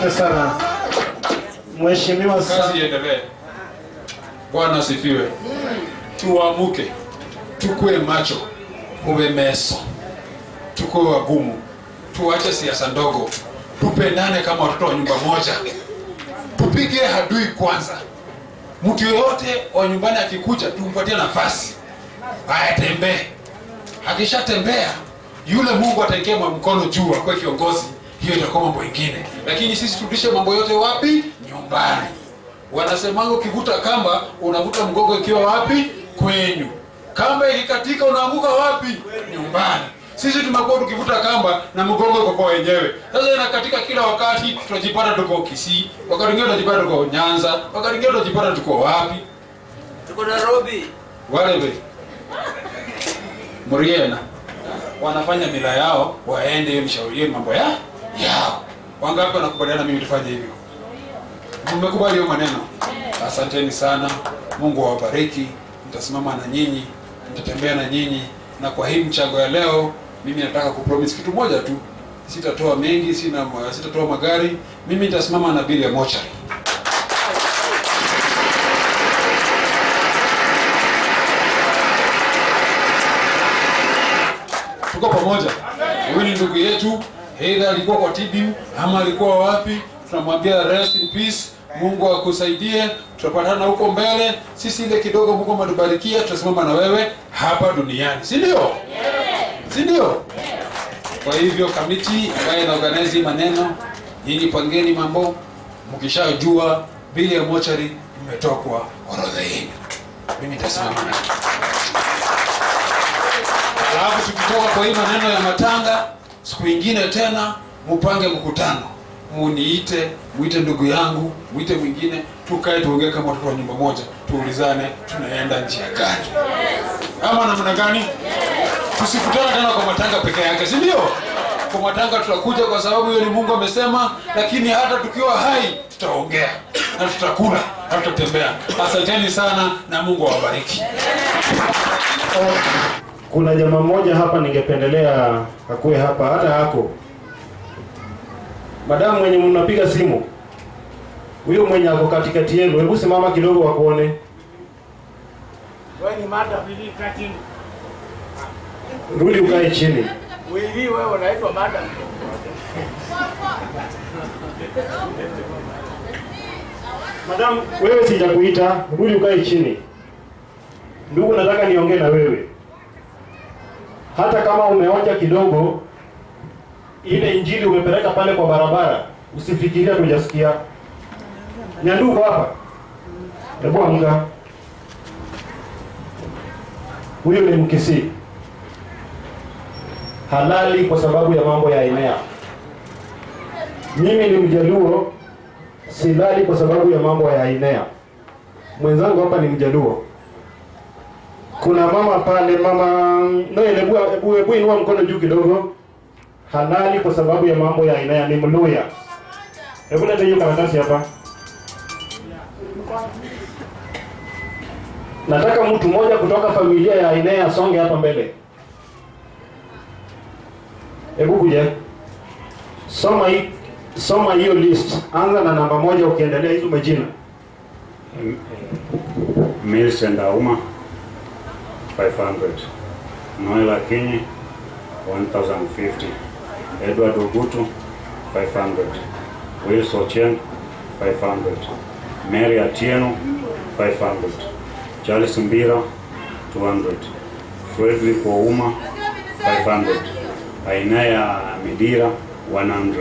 Asante sana mheshimiwa kazi sana. iendelee. Bwana asifiwe. Tuamuke, tukue macho, uwe meso, tukue wagumu, tuache siasa ndogo, tupendane kama watoto wa nyumba moja, tupige hadui kwanza. Mtu yoyote wa nyumbani akikuja, tumpatie nafasi ayatembee. Akishatembea yule Mungu ataekea mkono juu, akuwe kiongozi, hiyo itakuwa mambo ingine, lakini sisi turudishe mambo yote wapi? Nyumbani. Wanasemanga ukivuta kamba unavuta mgongo ikiwa wapi? Kwenyu. Kamba ikikatika unaanguka wapi? Nyumbani. Sisi tumekuwa tukivuta kamba na mgongo uko kwa wenyewe. Sasa inakatika kila wakati, tunajipata tuko Kisii, wakati mwingine tunajipata tuko Nyanza, wakati mwingine tunajipata tuko wapi? Tuko Nairobi. Wale we Muriena wanafanya mila yao, waende hiyo ni shauri hiyo ni mambo ya yao. Wangapi wanakubaliana mimi tufanye hivyo? Mmekubali hiyo maneno? Asanteni sana. Mungu awabariki. Nitasimama na nyinyi, nitatembea na nyinyi, na kwa hii mchango ya leo, mimi nataka kupromise kitu moja tu. Sitatoa mengi, sina sitatoa magari. Mimi nitasimama na bili ya mochari. tuko pamoja. Huyu ni ndugu yetu, either alikuwa kwa TBU ama alikuwa wapi, tunamwambia rest in peace. Mungu akusaidie, tutapatana huko mbele. Sisi ile kidogo Mungu ametubarikia, tutasimama na wewe hapa duniani, si ndio? Si ndio? Kwa hivyo kamiti ambayo ina organize hii maneno, nyinyi pangeni mambo, mkishajua bili ya mochari imetokwa orodha yenu, mimi nitasimama na Alafu tukitoka kwa hii maneno ya matanga, siku ingine tena mupange mkutano, muniite, muite ndugu yangu, muite mwingine, tukae tuongee kama watoto wa nyumba moja, tuulizane tunaenda njia gani, ama namna gani? Tusikutane tena kwa matanga peke yake, si ndio? Kwa matanga tutakuja kwa sababu hiyo ni Mungu amesema, lakini hata tukiwa hai tutaongea na tutakula na tutatembea. Asanteni sana na Mungu awabariki. Kuna jamaa mmoja hapa ningependelea akuwe hapa, hata hako madamu mwenye mnapiga simu, huyo mwenye ako katikati yenu, hebu simama kidogo wakuone. Wewe ni madam. Rudi ukae chini. Wewe wewe unaitwa madam. Madam, wewe sijakuita, rudi ukae chini. Ndugu, nataka niongee na wewe. Hata kama umeonja kidogo, ile injili umepeleka pale kwa barabara, usifikiria tujasikia. Nyanduko hapa, hebu amka. Huyu ni Mkisii halali kwa sababu ya mambo ya enea. Mimi ni Mjaluo silali kwa sababu ya mambo ya Ainea. Mwenzangu hapa ni Mjaluo. Kuna mama pale, mama Noel, hebu hebu hebu inua mkono juu kidogo. Halali kwa sababu ya mambo ya Ainea, ni Mluya. Hebu leta hiyo karatasi hapa. Nataka mtu mmoja kutoka familia ya Ainea asonge hapa mbele. Hebu kuja. Soma hii soma hiyo list. Anza na namba moja ukiendelea hizo majina. Millicent Auma 500 Noel Akinyi 1050 Edward Ogutu 500 Wills Ochieng 500 Mary Atieno 500 Charles Mbira 200 Frederick Ouma 500 Ainaya Midira 100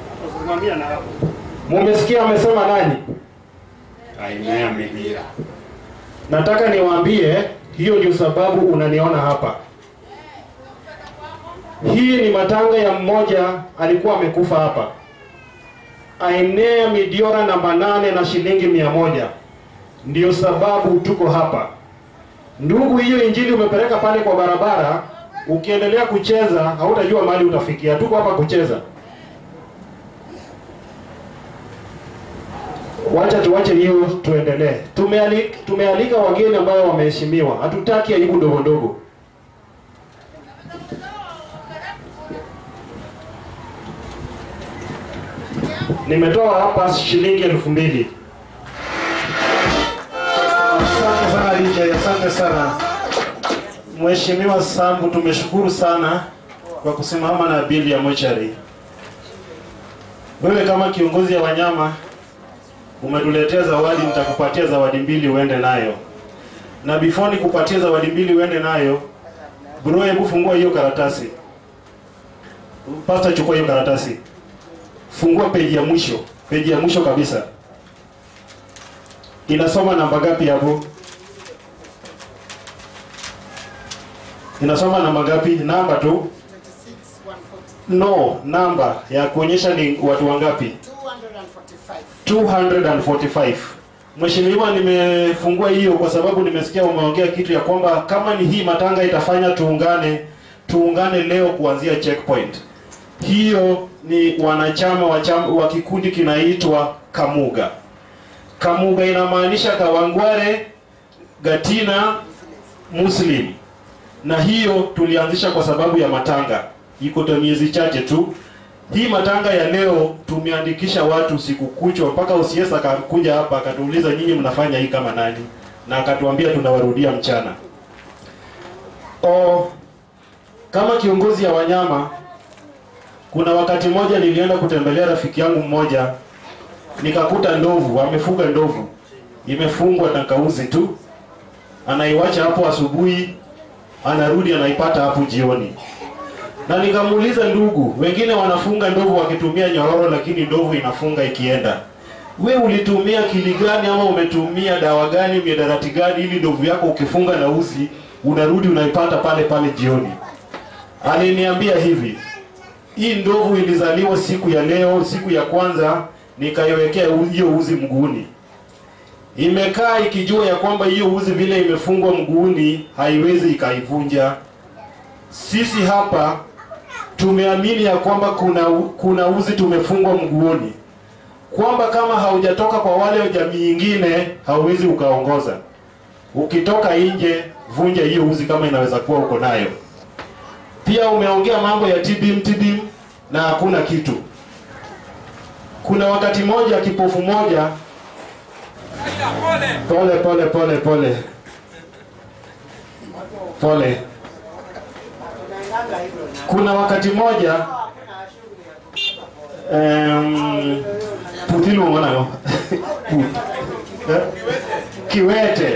Mumesikia amesema nani? Ainaya Midira Nataka niwaambie hiyo ndio sababu unaniona hapa. Hii ni matanga ya mmoja alikuwa amekufa hapa. Ainea Midiora namba nane na shilingi mia moja. Ndio sababu tuko hapa. Ndugu, hiyo injili umepeleka pale kwa barabara, ukiendelea kucheza hautajua mahali utafikia. Tuko hapa kucheza. Wacha tuache hiyo, tuendelee. Tumealika, tumealika wageni ambao wameheshimiwa, hatutaki aibu ndogo ndogo. Nimetoa hapa shilingi elfu mbili. Asante sana DJ, asante sana Mheshimiwa Sambu, tumeshukuru sana kwa kusimama na bili ya mochari. Wewe kama kiongozi ya wanyama umetuletea zawadi, nitakupatia zawadi mbili uende nayo, na before nikupatie zawadi mbili uende nayo, bro, hebu fungua hiyo karatasi. Pasta, chukua hiyo karatasi, fungua peji ya mwisho, peji ya mwisho kabisa. Inasoma namba gapi hapo? Inasoma namba gapi? Namba tu? No, namba ya kuonyesha ni watu wangapi? 245. Mheshimiwa, nimefungua hiyo kwa sababu nimesikia umeongea kitu ya kwamba kama ni hii matanga itafanya tuungane, tuungane leo kuanzia checkpoint. Hiyo ni wanachama wa, chama, wa kikundi kinaitwa Kamuga. Kamuga inamaanisha Kawangware Gatina Muslim, na hiyo tulianzisha kwa sababu ya matanga, iko ta miezi chache tu. Hii matanga ya leo tumeandikisha watu siku kuchwa, mpaka usiesa akakuja hapa akatuuliza nyinyi mnafanya hii kama nani, na akatuambia tunawarudia mchana. O, kama kiongozi ya wanyama, kuna wakati mmoja nilienda kutembelea rafiki yangu mmoja, nikakuta ndovu, amefuga ndovu, imefungwa na kauzi tu, anaiwacha hapo asubuhi, anarudi anaipata hapo jioni na nikamuuliza ndugu, wengine wanafunga ndovu wakitumia nyororo, lakini ndovu inafunga ikienda. We ulitumia kili gani ama umetumia dawa gani, miadarati gani, ili ndovu yako ukifunga na uzi unarudi unaipata pale pale jioni? Aliniambia hivi, hii ndovu ilizaliwa siku ya leo, siku ya kwanza nikaiwekea u- hiyo uzi mguuni, imekaa ikijua ya kwamba hiyo uzi vile imefungwa mguuni haiwezi ikaivunja. Sisi hapa tumeamini ya kwamba kuna kuna uzi tumefungwa mguuni, kwamba kama haujatoka kwa wale jamii ingine hauwezi ukaongoza. Ukitoka nje, vunja hiyo uzi kama inaweza kuwa uko nayo. Pia umeongea mambo ya tibim tibim na hakuna kitu. Kuna wakati moja kipofu moja, pole pole pole pole pole kuna wakati moja um, putilu mwanao Eh? kiwete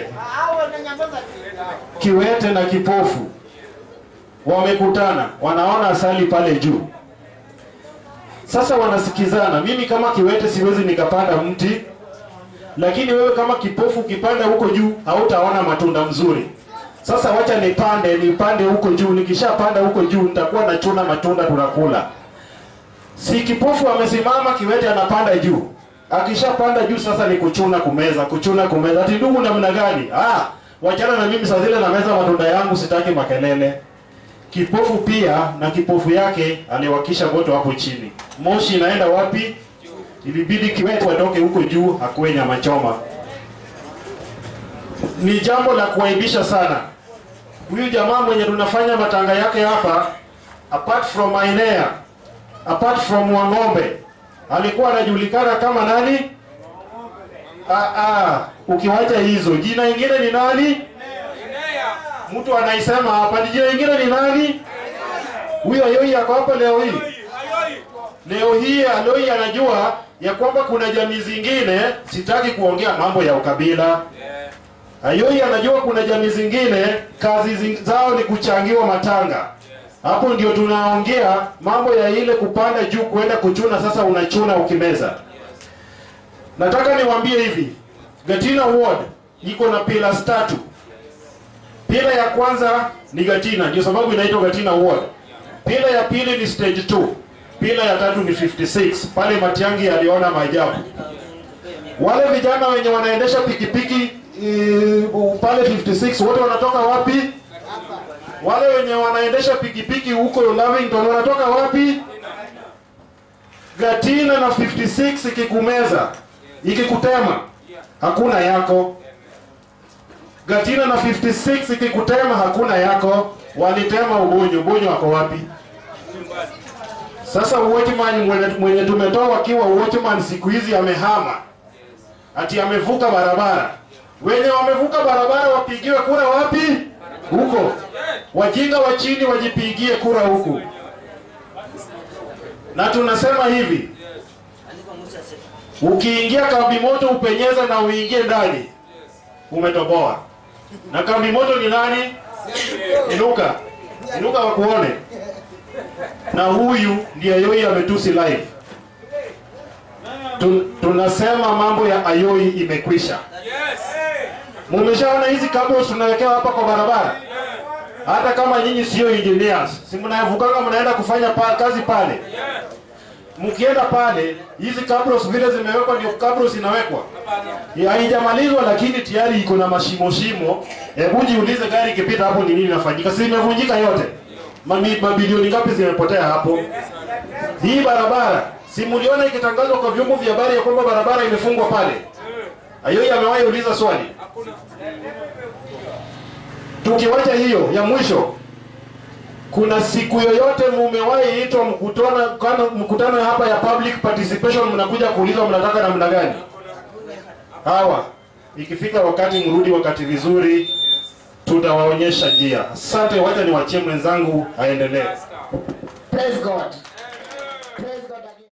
kiwete na kipofu wamekutana wanaona asali pale juu sasa wanasikizana mimi kama kiwete siwezi nikapanda mti lakini wewe kama kipofu ukipanda huko juu hautaona matunda mzuri sasa wacha nipande nipande huko juu nikishapanda huko juu nitakuwa nachuna matunda tunakula si kipofu amesimama kiwete anapanda juu akishapanda juu sasa ni kuchuna kumeza kuchuna kumeza ati ndugu namna gani ah wachana na mimi saa zile na meza matunda yangu sitaki makelele kipofu pia na kipofu yake aliwakisha moto hapo chini moshi inaenda wapi ilibidi kiwete atoke huko juu akuwe nyama choma ni jambo la kuaibisha sana huyu jamaa mwenye tunafanya matanga yake hapa apart from Ainea apart from Wang'ombe alikuwa anajulikana kama nani ah, ah, ukiwacha hizo jina ingine ni nani mtu anaisema hapa ni jina ingine ni nani huyo Ayoi ako hapa leo hii leo hii Aloi anajua ya kwamba kuna jamii zingine sitaki kuongea mambo ya ukabila Ayoi anajua kuna jamii zingine kazi zing, zao ni kuchangiwa matanga. Hapo ndio tunaongea mambo ya ile kupanda juu kuenda kuchuna. Sasa unachuna ukimeza. Nataka niwaambie hivi, Gatina Ward iko na pillars tatu. Pila ya kwanza ni Gatina, ndio sababu inaitwa Gatina Ward. Pila ya pili ni stage 2. Pila ya tatu ni 56. Pale Matiangi aliona maajabu. Wale vijana wenye wanaendesha pikipiki uh, pale 56 wote wanatoka wapi? Wale wenye wanaendesha pikipiki huko Lavington wanatoka wapi? Gatina na 56 ikikumeza ikikutema hakuna yako. Gatina na 56 ikikutema hakuna yako. Walitema Ubonyo. Ubonyo wako wapi? Sasa watchman mwenye, mwenye tumetoa akiwa watchman siku hizi amehama, ati amevuka barabara. Wenye wamevuka barabara wapigiwe kura wapi? Huko. Wajinga wa chini wajipigie kura huku. Na tunasema hivi, ukiingia kambi moto upenyeza na uingie ndani, umetoboa. Na kambi moto ni nani? Inuka, inuka wakuone. Na huyu ndiye Ayoi ametusi live. Tun, tunasema mambo ya Ayoi imekwisha. Mumeshaona hizi cables tunawekewa hapa kwa barabara? Hata kama nyinyi sio engineers, si mnayavukanga mnaenda kufanya pa, kazi pale. Mkienda pale, hizi cables vile zimewekwa ndio cables inawekwa. Ya, Haijamalizwa lakini tayari iko na mashimo shimo. Hebu jiulize gari ikipita hapo ni nini inafanyika? Si imevunjika yote. Mami, mabilioni ngapi zimepotea hapo? Hii barabara, si mliona ikitangazwa kwa vyombo vya habari ya kwamba barabara imefungwa pale? Ayoi amewahi uliza swali. Tukiwacha hiyo ya mwisho, kuna siku yoyote mumewahi itwa mkutano kana- mkutano hapa ya public participation, mnakuja kuulizwa mnataka namna gani? Hawa ikifika wakati mrudi wakati vizuri, tutawaonyesha njia. Asante, wacha niwachie mwenzangu aendelee. Praise God.